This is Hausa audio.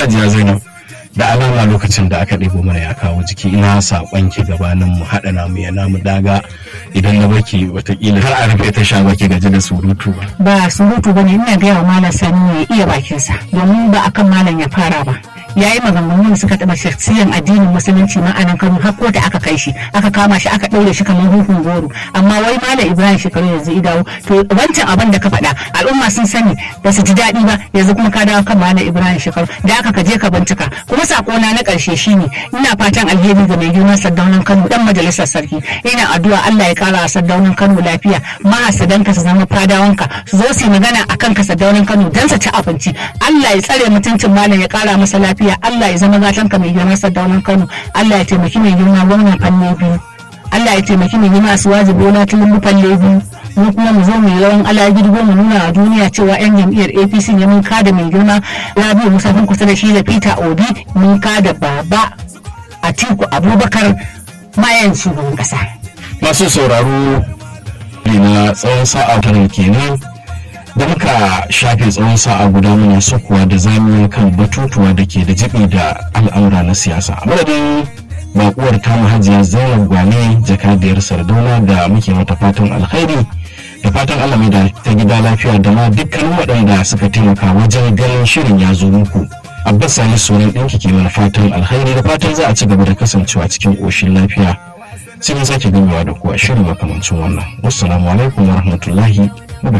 hajiya zainab da alama lokacin da aka ɗebo mana ya kawo jiki ina saƙon ki gabanin mu haɗa namu ya namu daga idan na baki watakila har a rufe ta sha baki gaji da surutu ba. ba surutu ba ne ina gaya wa malam sani ya iya bakinsa domin ba akan malam ya fara ba ya yi maganganu da suka taɓa shaksiyan addinin musulunci ma anan kano har da aka kai shi aka kama shi aka ɗaure shi kamar hukun goro amma wai malam ibrahim shekaru yanzu idawo to wancan abin da ka faɗa al'umma sun sani ba su ji daɗi ba yanzu kuma ka dawo kan malam ibrahim shekaru da aka ka je ka bincika kuma sakona na ƙarshe shine ina fatan alheri ga mai girman sardaunan kano dan majalisar sarki ina addu'a allah ya kara sardaunan kano lafiya mahasadanka su zama fadawanka su zo su yi magana akan ka sardaunan kano dan su ci abinci allah ya tsare mutuncin malam ya kara masa lafiya lafiya Allah ya zama gatan ka mai girma sardaunan Kano Allah ya taimaki mai girma gwamnan fanne biyu Allah ya taimaki mai girma Asuwaji Bola Tinubu falle biyu mu kuma mu zo mu yi rawan alagidi mu nuna a duniya cewa yan jam'iyyar APC ne mun kada mai girma Rabi'u Musa kun kusa da shi da Peter Obi mun kada baba Atiku Abubakar mayan shugaban kasa Masu sauraro na tsawon sa'a tara kenan da muka shafe tsawon sa'a guda muna sukuwa da zamiya kan batutuwa da ke da jibi da al'amura na siyasa a madadin bakuwar tamu hajiya zainab gwale jakadiyar sardauna da muke mata fatan alkhairi da fatan allah mai da ta gida lafiya da ma dukkanin waɗanda suka taimaka wajen ganin shirin ya zo muku abbas sani sunan ɗinki ke mana fatan alkhairi da fatan za a ci gaba da kasancewa cikin ƙoshin lafiya sai mun sake gamewa da kuwa shirin makamancin wannan wassalamu alaikum wa rahmatullahi